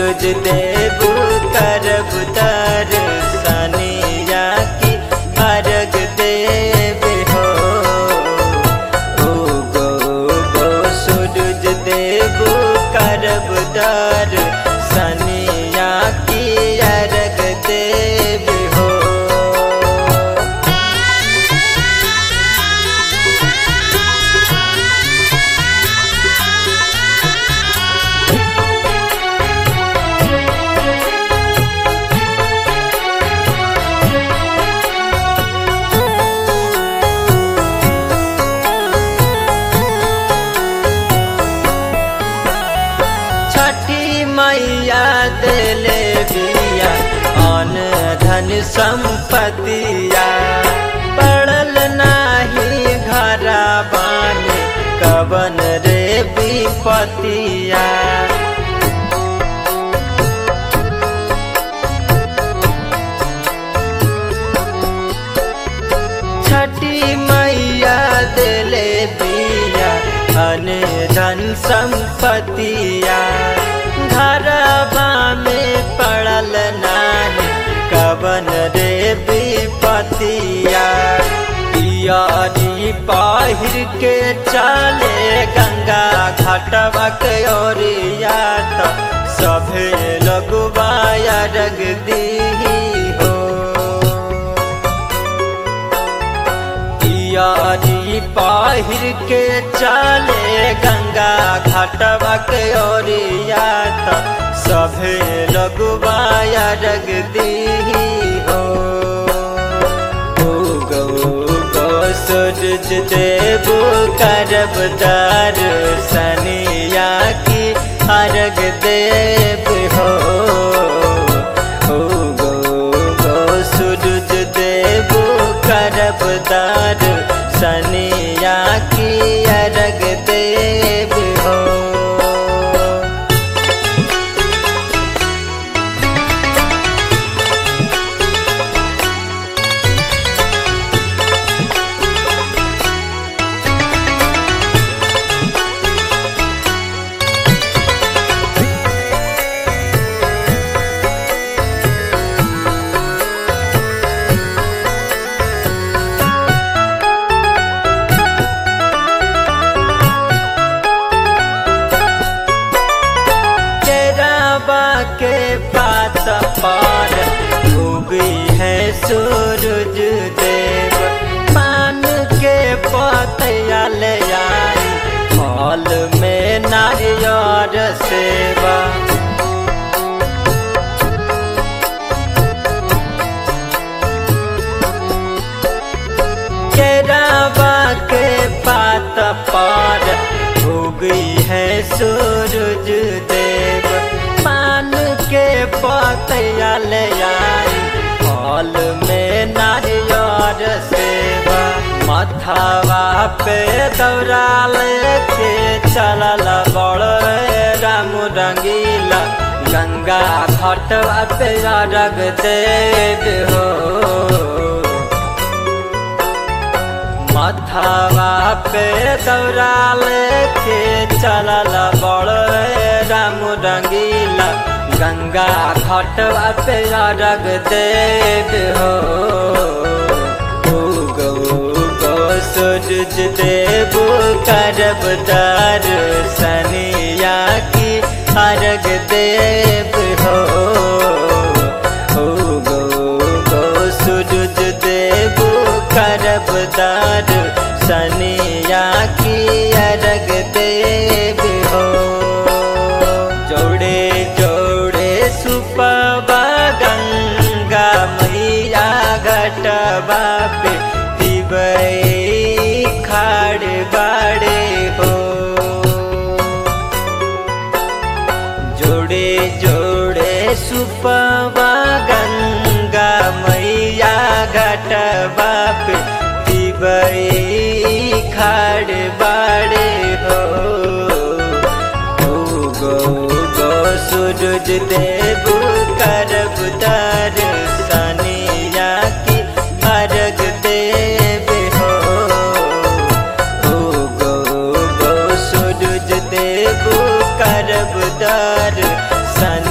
सूरज देव करब दर सनिया की अर्घ देव हो ओ गो गो सूरज देव करब दर सनिया की अर्घ देव हो छठी मैया दिले बिया अन धन संपतिया पड़ल नाही घरा बानी कवन रे विपतिया छठी मैया दिले बिया अन धन संपतिया घरबा में पड़ल नानी कवन रे विपतिया पियारी पाहिर के चले गंगा घाटवा के ओरिया त सभे लगवाया रग दी हो पियारी पाहिर के चले गंगा घाटवा के ओरिया त सभे लगवाया रग दी हो ओ गो गो सूरज देव करब दर सनिया की अर्घ देव हो ओ गो गो सूरज देव करब दर सनिया की अर्घ देव हो केरावा के पात पर उगी है सूरज देव पान के पतया ले आई फल में नारियर सेवा केरावा के पात पर उगी है सूरज देव पान के पतया ले आई फल में नारियर सेवा मथावा पे दौरा लेके चलल बड़ राम रंगीला गंगा घाटवा पे रग देव हो मथावा पे दौरा लेके चलल बड़ राम रंगीला गंगा घाटवा पे रग देव हो ओ गो गो सूरज देव करब दर सनिया की अर्घ देव हो ओ गो गो सूरज देव करब दर सनिया की अर्घ देव हो जोड़े जोड़े सुपवा गंगा मैया घटवा पे दिवई खाड़ बाड़े हो जोड़े जोड़े सुपवा गंगा मैया घटवा पे दिवई खाड़ बाड़े हो ओ गो गो सूरज देव करब दर सनिया की अर्घ देव हो ओ गो गो सूरज देव करब दर सन